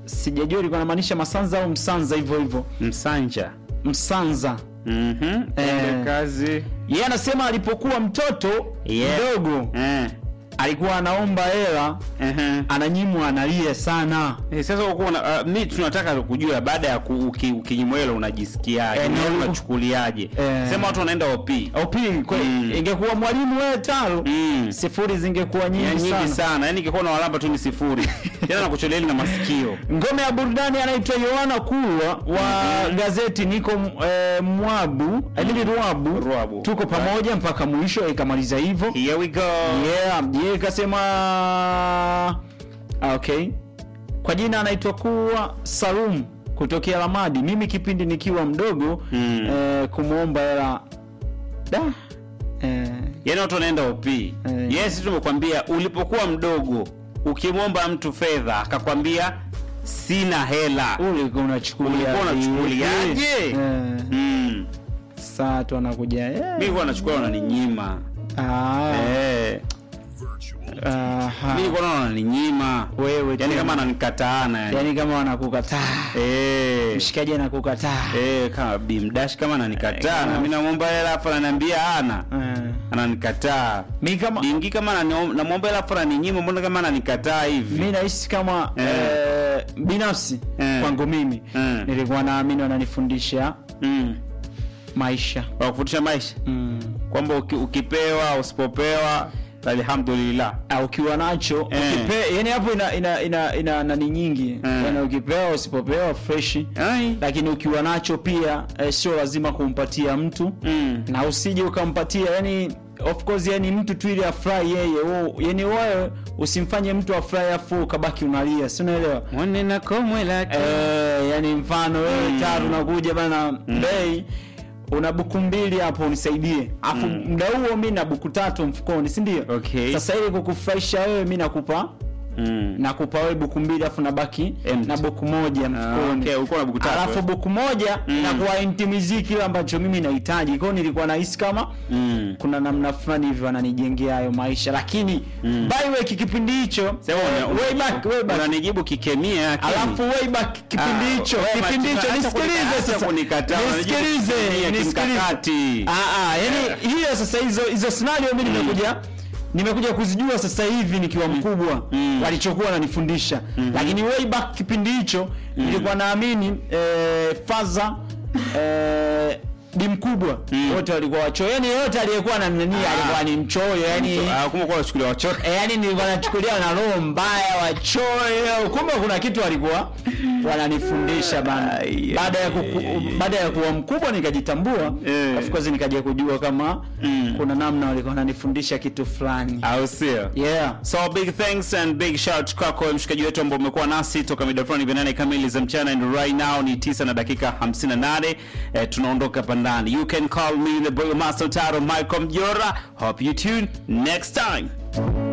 sijajua ilikuwa namaanisha masanza au msanza hivyo hivyo Msanja. msanza Mhm. Eh. kazi. yeye anasema alipokuwa mtoto Yeah. mdogo Eh. alikuwa anaomba hela Ehe. ananyimwa analia sana Eh, sasa uko na uh, mi tunataka kujua baada ya ku- uki- ukinyimwa hilo unajisikiaje? Eh, Na no. unachukuliaje? Eh. Sema watu wanaenda OP. op kwe- Mm. ingekuwa mwalimu wewe talo Mm. sifuri zingekuwa Ya nyingi nyingi sana sana. Yaani ingekuwa na walamba tu ni sifuri. Tena nakucholeli na masikio. ngome ya burudani anaitwa yohana kulwa wa gazeti niko eh, mwabu mm. ruabu Ruabu. tuko pamoja mpaka mwisho ikamaliza hivyo Here we go. yeah yeye kasema ah, okay kwa jina anaitwa kuwa salum kutokea lamadi mimi kipindi nikiwa mdogo Mm. eh, kumwomba hela da eh, Yaani watu wanaenda OP. Yes, tumekwambia ulipokuwa mdogo ukimwomba mtu fedha akakwambia sina hela. ulikuwa unachukulia Ulikuwa unachukuliaje? Eh, Mm. saa tu anakuja eh, Mimi kwa nachukua wananinyima. ah, Eh. aha. Mimi nilikuwa naona wananinyima. wewe Yaani tena. kama ananikataana yani. yani kama wanakukataa Eh. mshikaji anakukata Eh, kama bimdash kama ananikataa Eh, na mimi namwomba hela afa ananiambia ana. Eh. Ananikataa. mi kama Dingi kama anani- namwomba hela afa ananinyima mbona kama ananikataa hivi? mi nahisi kama Eh. eh, binafsi Eh. kwangu mimi Eh. nilikuwa naamini wananifundisha Mm. maisha Wakufundisha maisha. mm. Kwamba uki, ukipewa usipopewa alhamdulillah. Ah, ukiwa nacho Eh. ukipe, yani hapo ina ina ina, ina nani nyingi Eh. yani ukipewa usipopewa freshi Ai. lakini ukiwa nacho pia eh, sio lazima kumpatia mtu Mm. na usije ukampatia yani of course yani mtu tu ili afurahi yeye wewe- yani wewe usimfanye mtu afurahi afu ukabaki unalia si unaelewa Mwone na komwe lake. eh, yani mfano wewe Mm. taru unakuja bana bei una buku mbili hapo unisaidie afu muda huo mi na buku tatu mfukoni si ndio Okay. sasa ili kukufurahisha wewe mi nakupa Mm. nakupa wewe buku mbili afu nabaki Empty. na buku moja Ah, mfukoni okay, ulikuwa na buku tatu, alafu eh? buku moja Mm. nakuwa intimizii kile ambacho mimi nahitaji kwao nilikuwa nahisi kama Mm. kuna namna fulani hivi wananijengea hayo maisha lakini Mm. by way kipindi hicho Sema eh, una- way back, way back. unanijibu kikemia lakini- alafu way back kipindi Ah, hicho wewe kipindi Martina, hicho acha nisikilize kunika- acha sasa kunikataa, unanijibu nisikilize kikemia, nisikilize kimkakati. ah ah yani hiyo sasa hizo hizo scenario mimi nimekuja nimekuja kuzijua sasa hivi nikiwa mkubwa Mm. walichokuwa wananifundisha lakini way back kipindi hicho nilikuwa naamini eh, faza eh, bi mkubwa wote walikuwa wachoyo yani yote aliyekuwa na nani alikuwa ni mchoyo yani Ah, kumbe kwa unachukulia wachoyo. E, yani nilikuwa nachukulia na roho mbaya wachoyo kumbe kuna kitu walikuwa wananifundisha bana Ai, baada ya ai, kuku, ai, ai. baada ya kuwa mkubwa nikajitambua Eh. of course nikaja kujua kama Mm. kuna namna walikuwa wananifundisha kitu fulani Au sio? yeah So big thanks and big shout kwako mshikaji wetu ambao umekuwa nasi toka mida fulani vya nane kamili za mchana and right now ni 9 na dakika 58 eh, tunaondoka hapa ndani you can call me the boy master Taro Michael Mjora hope you tune next time